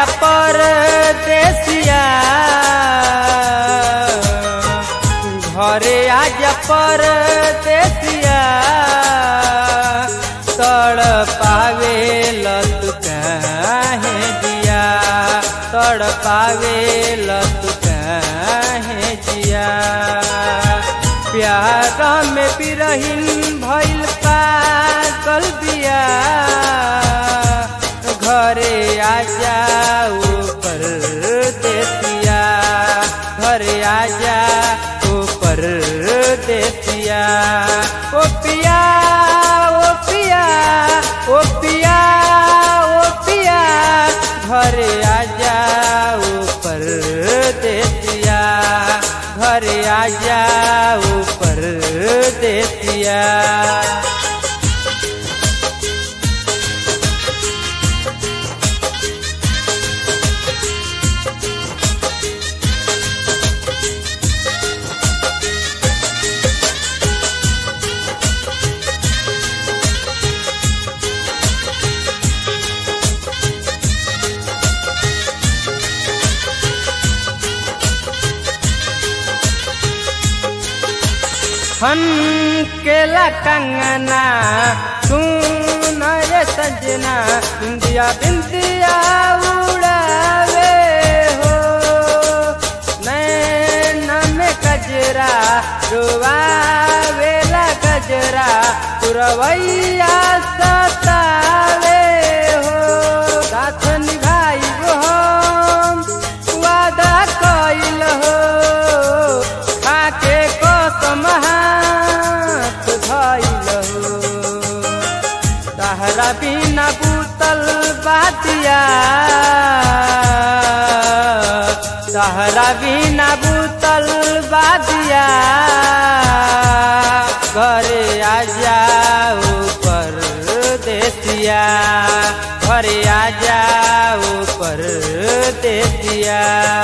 आजा परदेसिया घरे आजा परदेसिया तड़ पावे लत काहे जिया तड़ पावे लत काहे जिया प्यार में बिरहिन भइल पागल बिया घरे आ जाओ पर देसिया घरे आ जाओ पर देसिया ओ पिया ओ पिया ओ पिया ओ पिया घरे आ जाओ पर देसिया घरे आ जाओ पर देसिया हन केला कंगना सुन रे सजना बिंदिया बिंदिया उड़ावे हो नैन में गजरा रुआवेला गजरा पुरवैया सतावे हो साथ निभाई हम वादा कइल हो खाके कसम हाथ धइल हो तहरा बिना बूतल बातिया तहरा बिना बूतल बातिया घरे आ जाओ पर देसिया घरे आ जाओ पर देसिया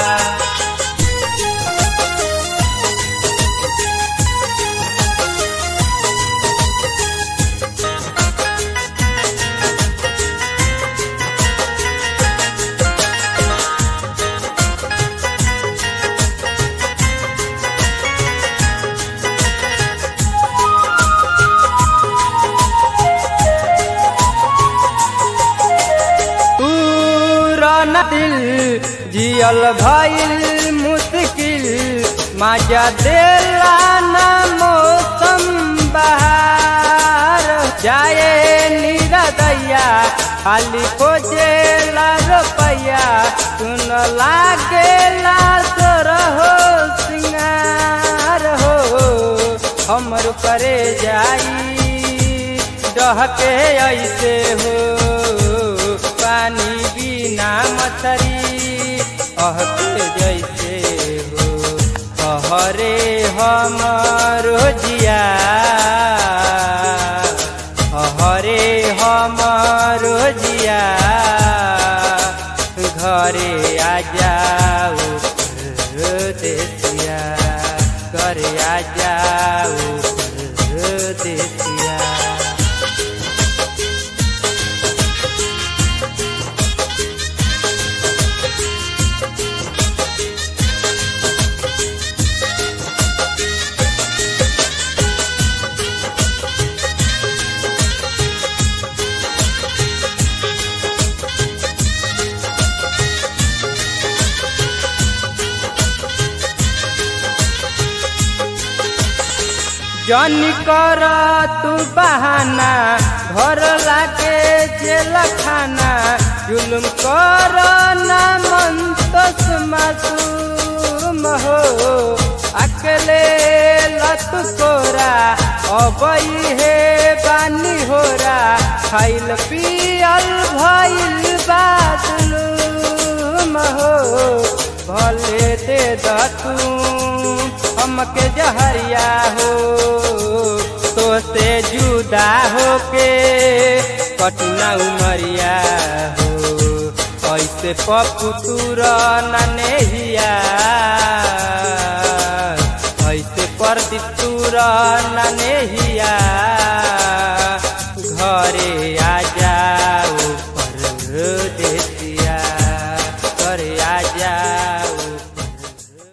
पूरन दिल जियल भइल मुश्किल मजा देला ना मौसम बहार जाए निरदैया खाली खोजेला रुपैया सुन लागेला तोर हो सिंगार हो हमर करे जाई डहके ऐसे हो पानी बिना मछरी अहके जैसे हो कहरे हमरो जिया हरे हमरो जिया घरे आ जाओ देसिया घरे आ जाओ देसिया जनी कर तू बहाना घर लागे जेल खाना जुलुम कर ना मन तस मासूम हो अकेले लत कोरा अबई हे बानी होरा खाइल पियल भइल बादलूम हो भले दे दतू हमके जहरिया हो तो से जुदा होके कटना उमरिया हो ऐसे पपुतुर ननेहिया ऐसे परदितुर ननेहिया घरे